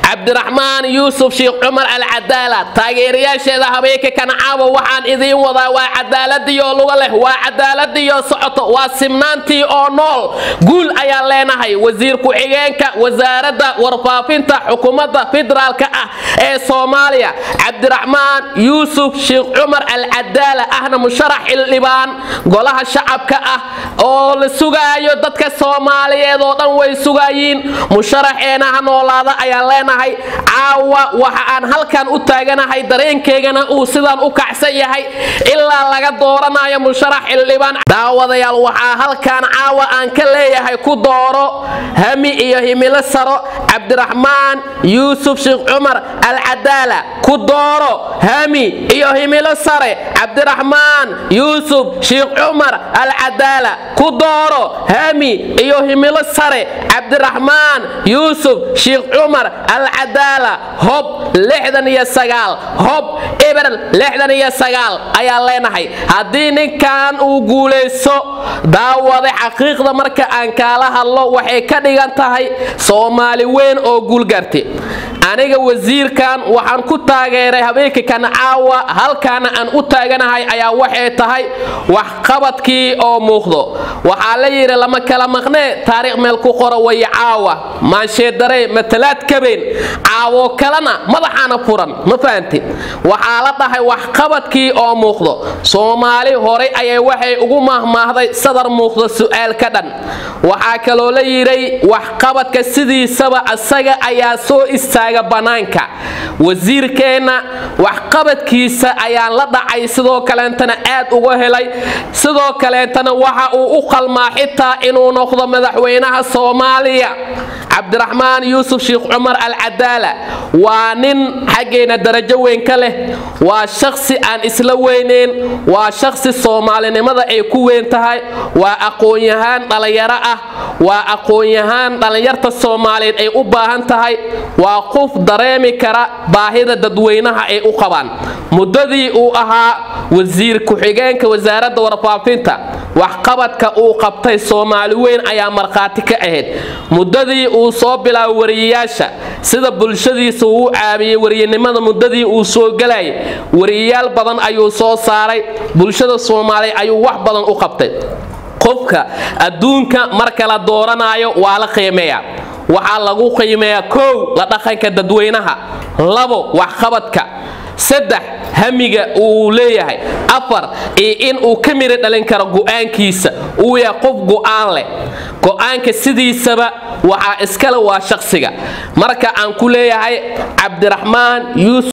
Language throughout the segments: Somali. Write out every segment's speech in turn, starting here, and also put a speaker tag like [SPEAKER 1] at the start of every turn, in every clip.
[SPEAKER 1] cabdiraxmaan yuusuf sheekh cumar alcadaala taageerayaasheeda habeenka kancaawa waxaan idiin wadaa waa cadaaladiioo luga leh waa cadaaladiioo socoto waa simnaantii oo nool guul ayaan leenahay wasiir ku-xigeenka wasaaradda warfaafinta xukuumadda federaalka ah ee soomaaliya cabdiraxmaan yuusuf sheekh cumar alcadaala ahna musharax xildhibaan golaha shacabka ah oo la sugaayo dadka soomaaliyeed oo dhan way sugayiin musharaxeena ha noolaada ayaan leenahay caawa waxa aan halkan u taaganahay dareenkeygana uu sidaan u kacsan yahay ilaa laga dooranayo musharax xildhibaan daawadayaal waxaa halkan caawa aan ka leeyahay ku dooro hami iyo himilo saro cabdiraxmaan yuusuf sheekh cumar alcadaala ku dooro hami iyo himilo sare cabdiraxmaan yuusuf sheekh cumar alcadaala ku dooro hami iyo himilo sare cabdiraxmaan yuusuf sheekh cumar alcadaala hob lixdan iyo sagaal hob eber lixdan iyo sagaal ayaan leenahay haddii ninkan uu guulaysto daawada xaqiiqda marka aan kaala hadlo waxay ka dhigan tahay soomaali weyn oo guulgaartay aniga wasiirkan waxaan ku taageeray habeenka kan caawa halkaana aan u taaganahay ayaa waxay tahay waxqabadkii oo muuqdo waxaa la yidhi lama kala maqnee taariikh meel ku qora way caawa maansheedare matalaad kabeen caawo kalena madaxaana furan ma fahanti waxaa la dhahay waxqabadkii oo muuqdo soomaali horay ayay waxay ugu mahmaahday sadar muuqdo su'aal ka dhan waxaa kaloo la yidhay waxqabadka sidiisaba asaga ayaa soo istaaga bannaanka wasiirkeenna waxqabadkiisa ayaan la dhacay sidoo kaleentana aad uga helay sidoo kaleentana waxa uu u qalmaa xitaa inuu noqdo madaxweynaha soomaaliya cabdiraxmaan yuusuf sheekh cumar alcadaala waa nin xaggeena darajo weyn ka leh waa shakhsi aan isla weyneyn waa shakhsi soomaalinimada ay ku weyn tahay waa aqoon-yahaan dhallinyaro ah waa aqoon-yahaan dhallinyarta soomaaliyeed ay u baahan tahay waa qof dareemi kara baahida dadweynaha ay u qabaan muddadii uu ahaa wasiir ku-xigeenka wasaaradda warfaafinta waxqabadka uu qabtay soomaali weyn ayaa markhaati ka ahayd muddadii uu soo bilaabay wariyayaasha sida bulshadiisa uu u caabiyey wariyanimada muddadii uu soo gelayay wariyayaal badan ayuu soo saaray bulshada soomaaliya ayuu wax badan u qabtay qofka adduunka marka la dooranayo waa la qiimeeyaa waxaa lagu qiimeeyaa kow la dhaqanka dadweynaha labo waxqabadka saddex hamiga uu leeyahay afar iyo in uu ka mira dhalin karo go'aankiisa uu yahay qof go'aan leh go'aanka sidiisaba waxaa iskale waa shaqsiga marka aan ku leeyahay cabdiraxmaan yuusuf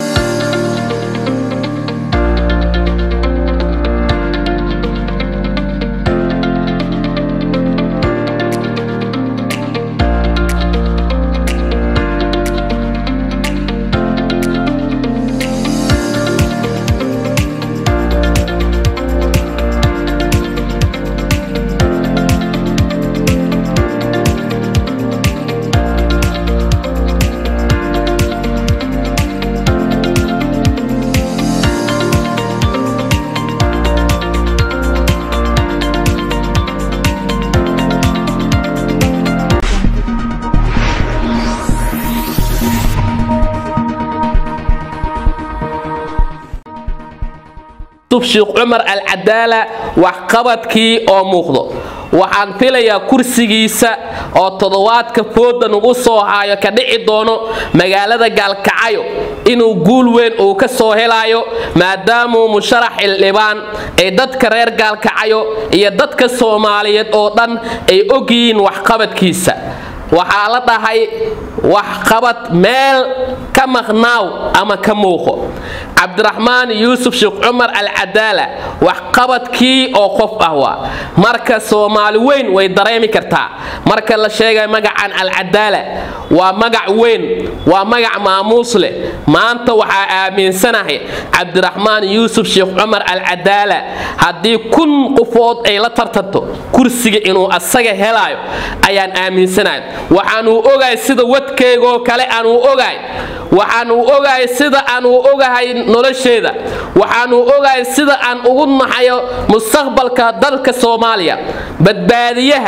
[SPEAKER 1] sheekh cumar alcadaala waxqabadkii oo muuqdo waxaan filayaa kursigiisa oo toddobaadka fooda nugu soo haayo ka dhici doono magaalada gaalkacayo inuu guul weyn uu ka soo helayo maadaamuu musharax xildhibaan ay dadka reer gaalkacayo iyo dadka soomaaliyeed oo dhan ay ogyihiin waxqabadkiisa waxaa la dhahay waxqabad meel ka maqnaaw ama ka muuqo cabdiraxmaan yuusuf sheekh cumar alcadaala waxqabadkii oo qof ah waa marka soomaali weyn way dareemi kartaa marka la sheegay magacan alcadaala waa magac weyn waa magac maamuus leh maanta waxaa aaminsanahay cabdiraxmaan yuusuf sheekh cumar alcadaala haddii kun qofood ay la tartanto kursiga inuu asaga helaayo ayaan aaminsanahay waxaanuu ogahay sida wadkeygoo kale aanuu ogahay waxaanuu ogahay sida aanuu ogahay nolosheeda waxaanuu ogahay sida aan ugu naxayo mustaqbalka dalka soomaaliya badbaadiyaha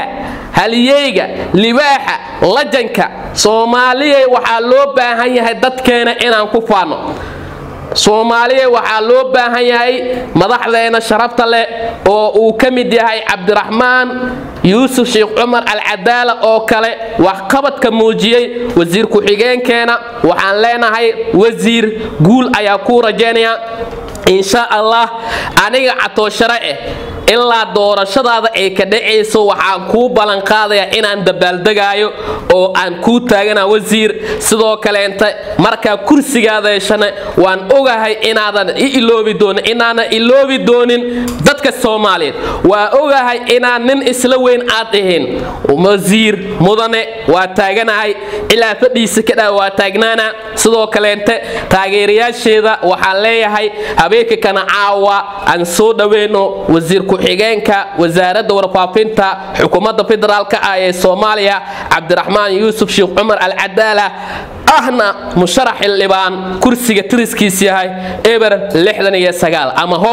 [SPEAKER 1] haliyeyga libaaxa lajanka soomaaliyay waxaa loo baahan yahay dadkeena inaan ku faano soomaaliya waxaa loo baahan yahay madaxdeena sharafta leh oo uu ka mid yahay cabdiraxmaan yuusuf sheekh cumar alcadaala oo kale waxqabadka muujiyey wasiir ku-xigeenkeena waxaan leenahay wasiir guul ayaa kuu rajaynaya insha allah aniga catooshare eh ilaa doorashadaada ay ka dhacayso waxaan kuu ballanqaadayaa inaan dabaaldegaayo oo aan kuu taagana wasiir sidoo kaleenta markaa kursigaada heshana waan ogahay inaadan i iloobi doonin inaanan iloobi doonin dadka soomaaliyeed waa ogahay inaan nin isla weyn aad ahayn wasiir mudane waa taaganahay ilaa fadhiisa ka dhaa waa taagnaana sidoo kaleenta taageerayaasheeda waxaan leeyahay habeenka kana caawa aan soo dhaweyno wasiir ku-xigeenka wasaaradda warfaafinta xukuumadda federaalka ah ee soomaaliya cabdiraxmaan yuusuf sheekh cumar alcadaala ahna musharax xildhibaan kursiga tiriskiis yahay eber ama hob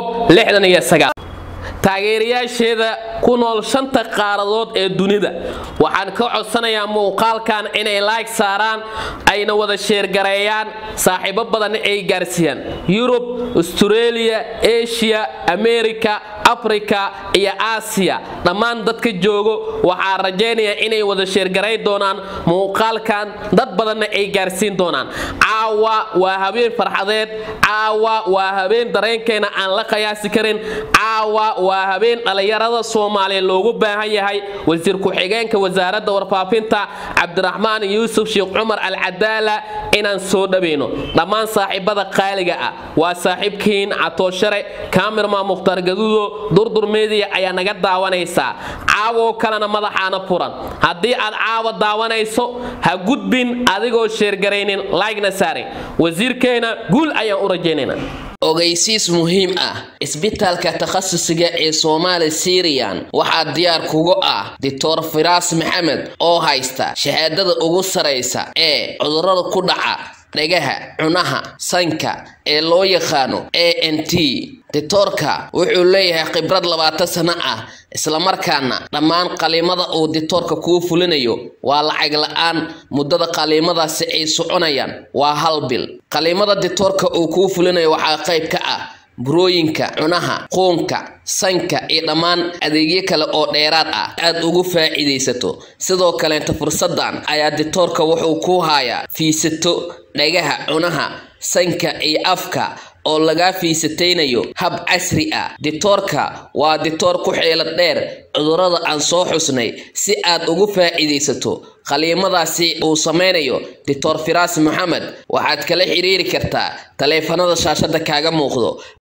[SPEAKER 1] taageerayaasheeda ku nool shanta qaaradood ee dunida waxaan ka codsanayaa muuqaalkan inay laag saaraan ayna wada sheergareeyaan saaxiibo badan ay gaarsiiyaan yurub astareeliya eshiya amerika afrika iyo aasiya dhammaan dadka joogo waxaa rajaynayaa inay wada sheergarayn doonaan muuqaalkan dad badanna ay gaarsiin doonaan caawa waa habeen farxadeed caawa waa habeen dareenkeena aan la qiyaasi karin caawa waa habeen dhallinyarada soomaaliya loogu baahan yahay wasiir ku-xigeenka wasaaradda warfaafinta cabdiraxmaan yuusuf sheekh cumar alcadaala inaan soo dhaweyno dhammaan saaxiibada qaaliga ah waa saaxiibkiin catooshare kaamirma mukhtaar gaduudo durdur meediya ayaa naga daawanaysaa caawoo kalena madaxaana furan haddii aad caawa daawanayso ha gudbin adigoo sheergaraynin laygna saarin wasiirkeena guul ayaan u rajaynaynaa ogeysiis muhiim ah isbitaalka takhasusiga ee soomaali siriyan waxaa diyaar kugu ah doctor firaas maxamed oo haysta shahaadada ugu saraysa ee cudurada ku dhaca dhagaha cunaha sanka ee loo yaqaano a n t ditoorka wuxuu leeyahay khibrad labaatan sano ah islamarkaana dhammaan qaliimada uu ditoorka kuu fulinayo waa lacag la-aan muddada qaliimadaasi ay soconayaan waa hal bil qaliimada ditoorka uu kuu fulinayo waxaa qayb ka ah burooyinka cunaha quunka sanka iyo dhammaan adeegyo kale oo dheeraad ah aad ugu faa'iidaysato sidoo kaleenta fursadan ayaa ditoorka wuxuu ku hayaa fiisato dhagaha cunaha sanka iyo afka oo lagaa fiisataynayo hab casri ah ditoorka waa ditoor ku xeelad dheer cudurrada aan soo xusnay si aad ugu faa'iidaysato qaliimadaasi uu samaynayo ditoor firaas maxamed waxaad kala xiriiri kartaa taleefanada shaashada kaaga muuqdo